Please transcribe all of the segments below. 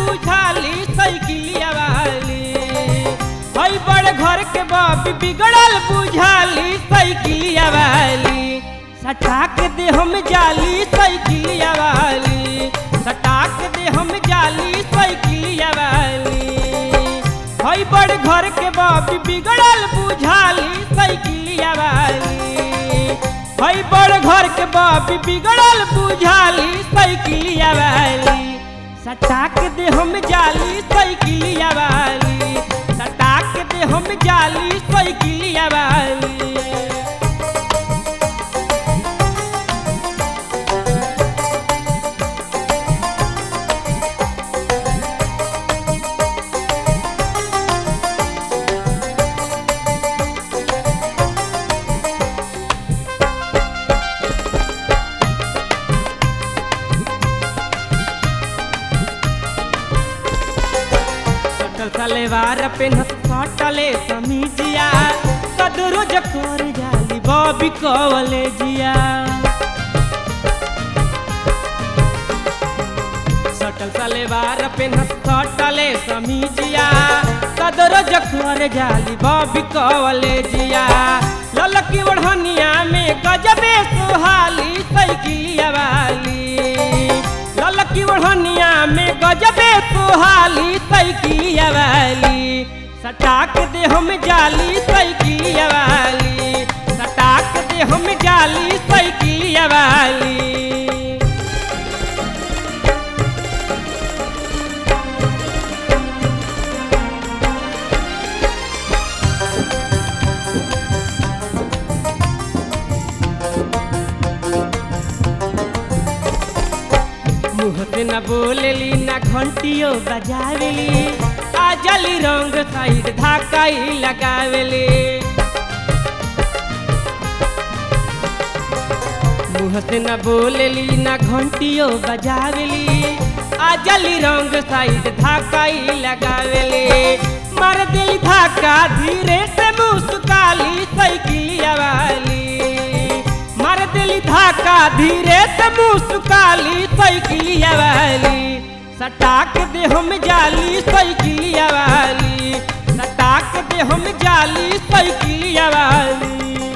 बुझाली साइकिलिया वाली हई बड़ घर के बाप बिगड़ल बुझाली साइकिलिया वाली सटाक दे हम जाली साइकिलिया वाली सटाक दे हम जाली साइकिलिया वाली हई बड़ घर के बाप बिगड़ल बुझाली साइकिलिया वाली हई बड़ घर के बाप बिगड़ल बुझाली साइकिलिया वाली सटाक दे हम जाली साइकिलिया वाली सटाक दे हम जाली साइकिलिया वाली सटल सलेवार पेनत सटले समीजिया कदरो जकर जाली बॉबी कवले जिया सटल सलेवार पेनत सटले समीजिया कदरो जकर जाली बॉबी कवले जिया ललकी ओढ़निया में गजबे सुहाली साइकिलिया वाली ललकी ओढ़निया में गजबे सुहाली साइकिलिया वाली सटाक दे हम जाली साइकिलिया वाली सटाक दे हम जाली साइकिलिया वाली मुँह से न बोलेली न घंटियो बजावेली आ जली रंग साइड धाकाई लगावेली मुँह से न बोलेली न घंटियो बजावेली आ जली रंग साइड धाकाई लगावेली मार दिल धाका धीरे से मुस्काली साइकिलिया वाली मार दिल धाका धीरे से मुस्काली साइकिलिया वाली सटाक दे हम जाली साइकिलिया वाली सटाक दे हम जाली साइकिलिया वाली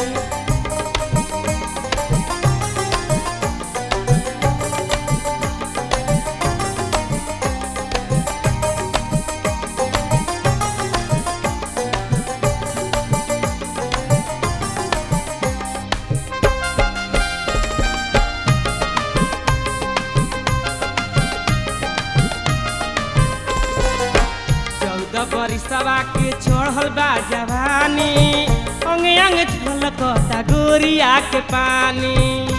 चौदह बरिसवा के छोड़ल बा जवानी अंग अंग छलकता गोरिया के पानी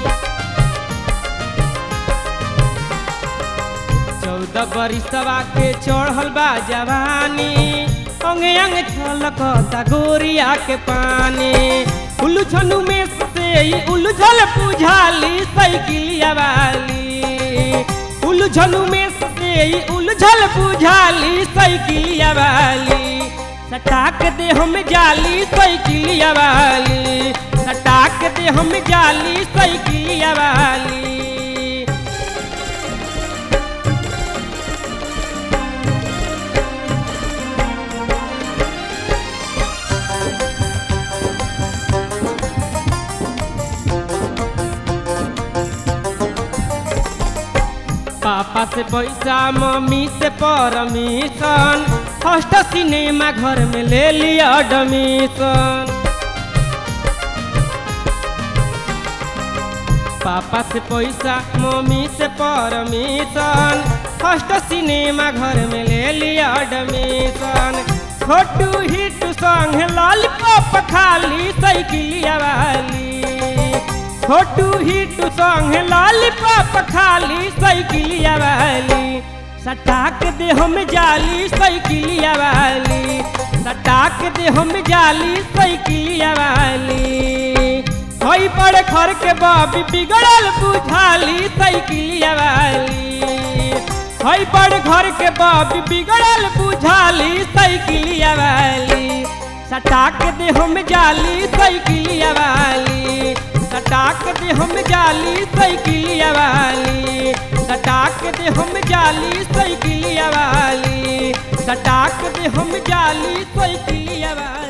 चौदह बरिसवा के छोड़ल बा जवानी अंग अंग छलकता गोरिया के पानी उलझनु में से ही उलझल बुझाली साइकिलिया वाली उलझनु में से ही उलझल बुझाली साइकिलिया वाली सटाक दे हम जाली साइकिलिया वाली सटाक दे हम जाली साइकिलिया वाली पापा से पैसा मम्मी से परमिशन फर्स्ट सिनेमा घर में ले लिया एडमिशन पापा से पैसा मम्मी से परमिशन फर्स्ट सिनेमा घर में ले लिया एडमिशन छोटू हिट संग लॉलीपॉप खाली साइकिलिया वाली छोटू हिट संग लॉलीपॉप खाली साइकिलिया वाली सटाक दे हम जाली साइकिलिया वाली सटाक दे हम जाली साइकिलिया वाली हई बड़े घर के बाबी बिगड़ल बुझाली साइकिलिया वाली हई बड़ घर के बाबी बिगड़ल बुझाली साइकिलिया वाली सटाक दे हम जाली साइकिलिया वाली सटाक दे हम जाली साइकिलिया वाली सटाक दे हम जाली साइकिलिया वाली सटाक दे हम जाली साइकिलिया वाली